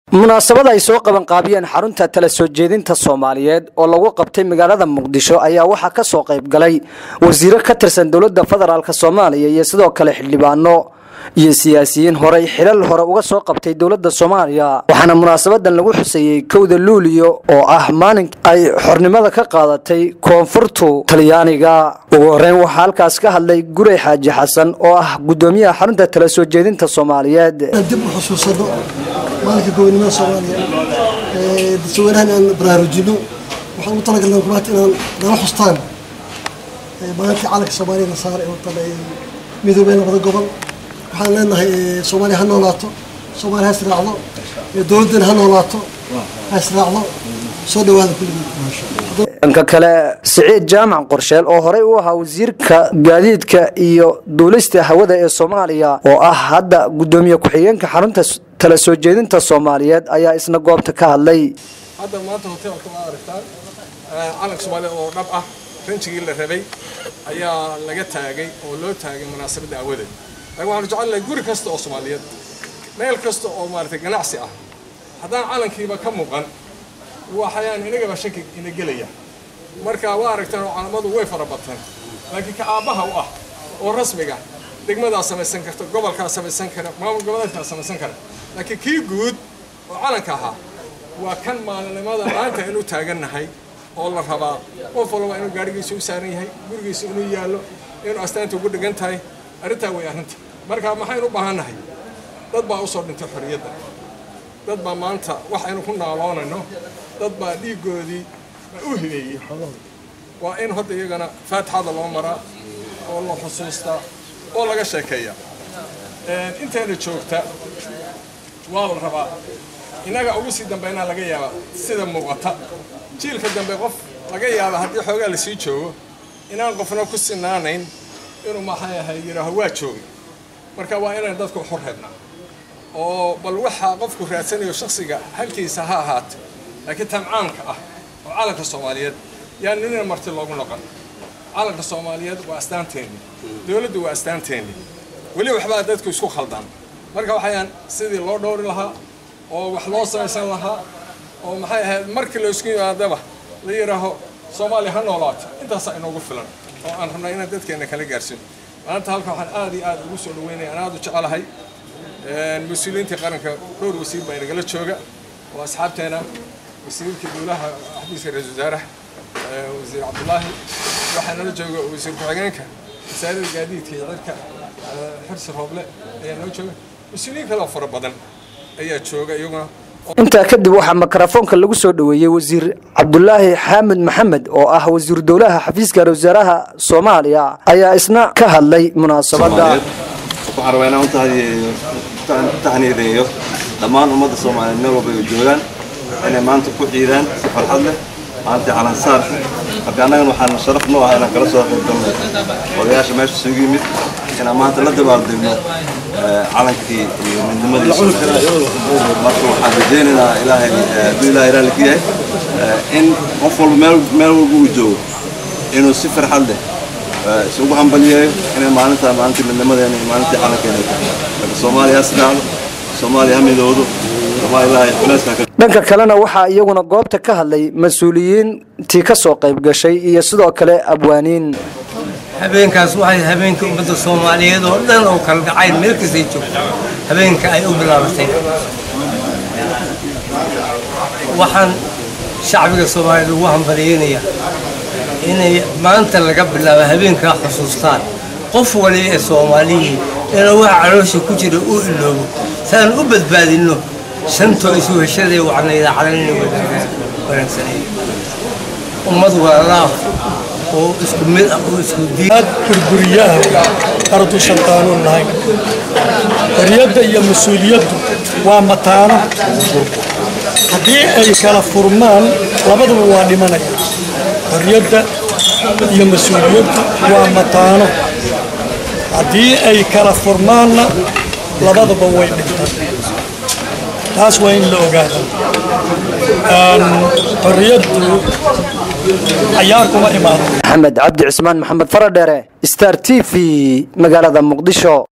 munaasabad ay soo qabanqaabiyeen xarunta tala soo jeedinta soomaaliyeed oo lagu qabtay magaalada muqdisho ayaa waxaa ka soo qayb galay wasiiro ka tirsan dowladda federaalk soomaaliya iyo sidoo kale xildhibaano iyo siyaasiyiin horey xilal hore uga soo qabtay dowladda soomaaliya waxaana munaasabadan lagu xuseeyey kowda luuliyo oo ah maalin ay xornimada ka qaadatay koonfurtu talyaaniga ugu horeyn waxaa halkaas ka hadlay gurey xaaji xasan oo ah gudoomiyaha xarunta tala soo jeedinta soomaaliyeed dib u xusuusano maalinka gobonimada soomaaliya dadweynahan aan baraarujino waxaan ugu talagalnay kumaat inaan nala xustaan maalintii calanka soomaaliya la saaray oo tan ay midoobeen labada gobol waxaan leenahay soomaaliya ha noolaato soomaaliya ha israacdo dowladdeena ha noolaato ha israacdo soo dhawaada kulligeed dhanka kale siciid jaamac qorsheel oo horey u ahaa wasiirka gaadiidka iyo duulista hawada ee soomaaliya oo ah hadda gudoomiye ku-xigeenka xarunta tala soo jeedinta soomaaliyeed ayaa isna goobta ka hadlay hadda maanta hoteelka waa aragtaan calanka soomaaliya oo dhab ah ranjigii la rabay ayaa laga taagay oo loo taagay munaasabadda awadeed laakiin waxaanu jecelnahay guri kasta oo soomaaliyeed meel kasta oo maaragtay ganacsi ah haddaan calankiiba ka muuqan waxayaan inagaba shaki ina gelaya marka waa aragtaan oo calamadu way fara bataan laakiin ka aabbaha u ah oo rasmiga degmadaa samaysan karta gobolkaa samaysan kara maamul goboleedkaa samaysan kara laakiin kii guud oo calanka ahaa waa kan maalinimada maanta aynu taagannahay oo la rabaa qof walba inuu gaadhigiisa u saaran yahay gurigiisa inuu yaallo inuu astaanta ugu dhegan tahay arrintaa way arrinta marka maxaynu u baahannahay dad baa usoo dhintay xorriyadda dad baa maanta wax aynu ku naaloonayno dad baa dhiiggoodii u hibeeyey waa in hadda iyagana faatixada loo maraa oo la xusuustaa oo laga sheekeeya intayna joogta waa la rabaa innaga ugu sii dambeynaa laga yaabaa sida muuqata jiilka dambe qof laga yaaba haddii xoogaa lasii joogo inaan qofna ku sinaanayn inuu maxay ahay yidhaaho waa joogay marka waa inaan dadku xor reebnaa oo bal waxaa qofku raadsanayo shaksiga halkiisa ha ahaato laakiin tamcaamka ah oo calanka soomaaliyeed yaa nina marti loogu noqon calanka soomaaliyeed waa astaanteenni dowladdu waa astaanteenni weli waxbaa dadku isku khaldaan marka waxayaan sidii loo dhowri lahaa oo wax loo samaysan lahaa oo maxay ahayd markii laysku yimaadaba la yidhaaho soomaaliya ha noolaato intaasaa inoogu filan oo aan rabnaa inaan dadkeenna kala gaarsiino maanta halka waxaan aad iyo aad ugu soo dhaweynaya aan aad u jecelahay mas-uuliyiintii qaranka dhowr wasiir baa inagala jooga oo asxaabteena wasiirka dowlaha xafiiska ra-isul wasaaraha wasiir cabdulaahi waxaa nala jooga wasiir ku-xigeenka wasaaradda gaadiidka iyo cirka xirsi rooble ayaa noo jooga mas-uuliyiin kale oo fara badan ayaa jooga iyaguna intaa kadib waxaa mikrofoonka lagu soo dhoweeyey wasiir cabdulaahi xaamid maxamed oo ah wasiiru dowlaha xafiiska ra wasaaraha soomaaliya ayaa isna ka hadlay munaasabadda waxaan rabaa inaan u tahniideeyo dhammaan ummadda soomaaliyeed meel walba ay joogaan inay maanta ku ciidaan si farxad leh maalintii calansaar marka annagan waxaan sharaf noo ah inaan kala soo qayb galno odayaasha meesha isugu yimid inaan maanta la dabaaldegno calankii iyo midnimadiisa marka waxaan rajaynaynaa ilaahay hadduu ilaahay raalli ka yahay in qof walba meel meel walba uu joogo inuu si farxad leh isugu hambalyeeyo inay maalintaa maalintii midnimadeena iyo maalintii calankeena tahay marka soomaaliya ha israacdo soomaaliya ha midoodo soomaaliya ilaahay culayska ka dhanka kalena waxaa iyaguna goobta ka hadlay mas-uuliyiintii ka soo qayb gashay iyo sidoo kale abwaaniin habeenkaas waxay habeenka ummadda soomaaliyeed oo dhan oo kala dhacay meel kastay joogto habeenka ay u bilaabatay waxaan shacbiga soomaaliyeed ugu hambaliyeynayaa inay maanta laga bilaabo habeenkaa xusuustaan qof waliba ee soomaaliyii inuu waxa caloosha ku jira u iloobo saan u badbaadinno shantoo isu heshadee wacnayda calanina wanaagsanay ummad walaalaah oo isku mid ah oo isku diin burburiyaha arduusan qaanuun lahayn xorriyadda iyo mas-uuliyaddu waa mataano haddii ay kala furmaan labaduba waa dhimanaya xorriyadda iyo mas-uuliyaddu waa mataano haddii ay kala furmaanna labaduba way dhintaan taas waa in la ogaada xorriyaddu cayaar kuma imaado maxamed cabdi cismaan maxamed faradheere star t v magaalada muqdisho